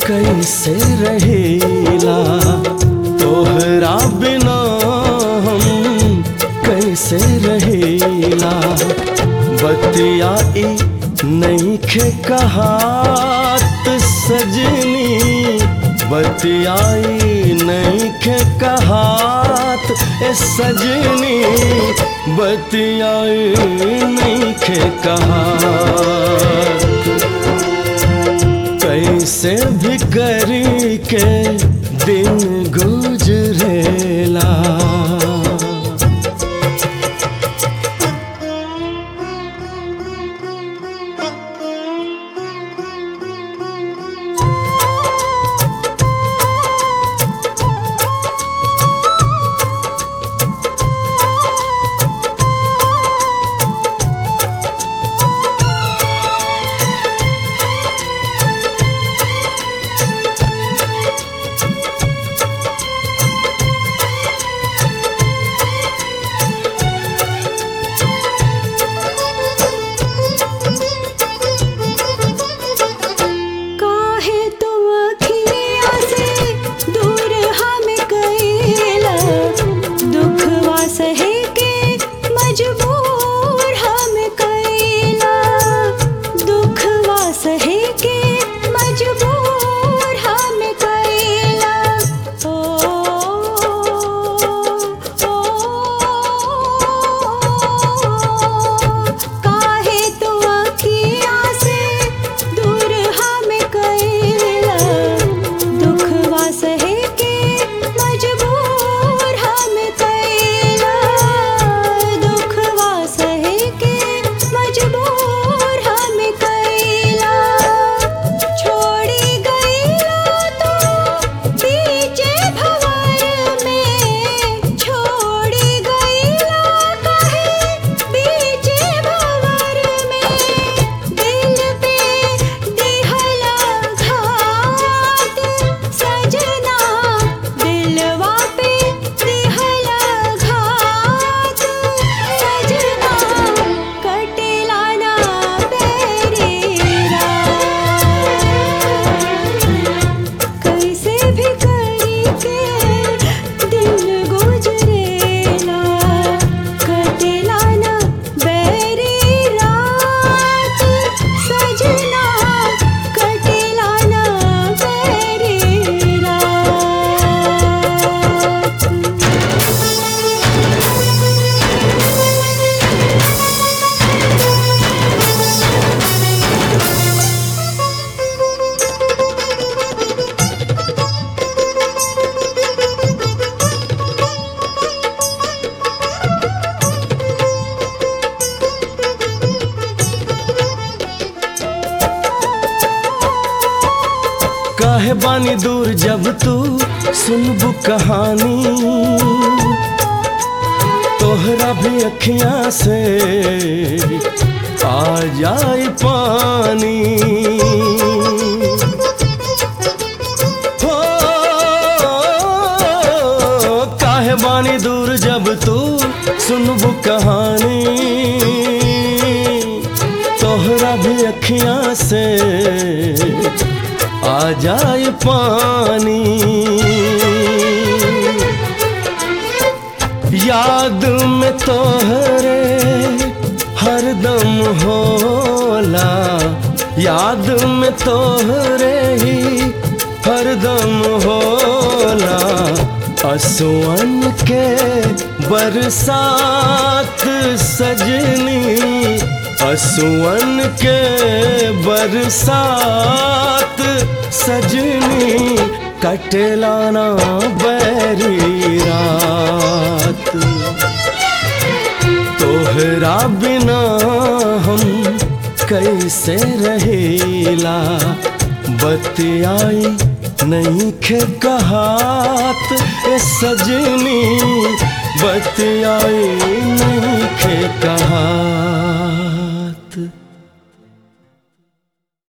कैसे रहेला तोहरा बिना हम कैसे रहेला बतियाई नईखे कहात सजनी बतियाई नईखे कहात ए सजनी बतियाई नईखे कहात कैसे भी करी के दिन गुजरेला काहे तुम अखिया से दूर हम गईला दुखवा सहे के मजबूर हम कईला दुखवा सहे के मजबूर हम कईला ओ ओ काहे तू अखिया से दूर हम कईला दुखवा सहे के मजबूर हम कईला दुखवा सहे के मजबूर हम कईला छोड़ी गईला तो बीचे भंवर में छोड़ी गईला कहे बीचे भंवर में दिल पे दिहला घात सजना दिलवा पे दिहला घात सजना कटेला ना बेरेरा कैसे भी करी के दिन गुजरेला कटेला ना बेरी रात सजना कटेला ना बेरी रात काहे बानी दूर जब तू सुनबू कहानी तोहरा भी अखियां से आ जाए पानी हो काहे बानी दूर जब तू सुनबू कहानी तोहरा भी अखियां से आ जाए पानी याद में तोहरे हरदम होला याद में तोहरे ही हरदम होला असुअन के बरसात सजनी असुअन के बरसात सजनी कटलाना बैरी रात तोहरा बिना हम कैसे रहेला बतियाई नहीं खे कहात ए सजनी बतियाई नहीं खे कहा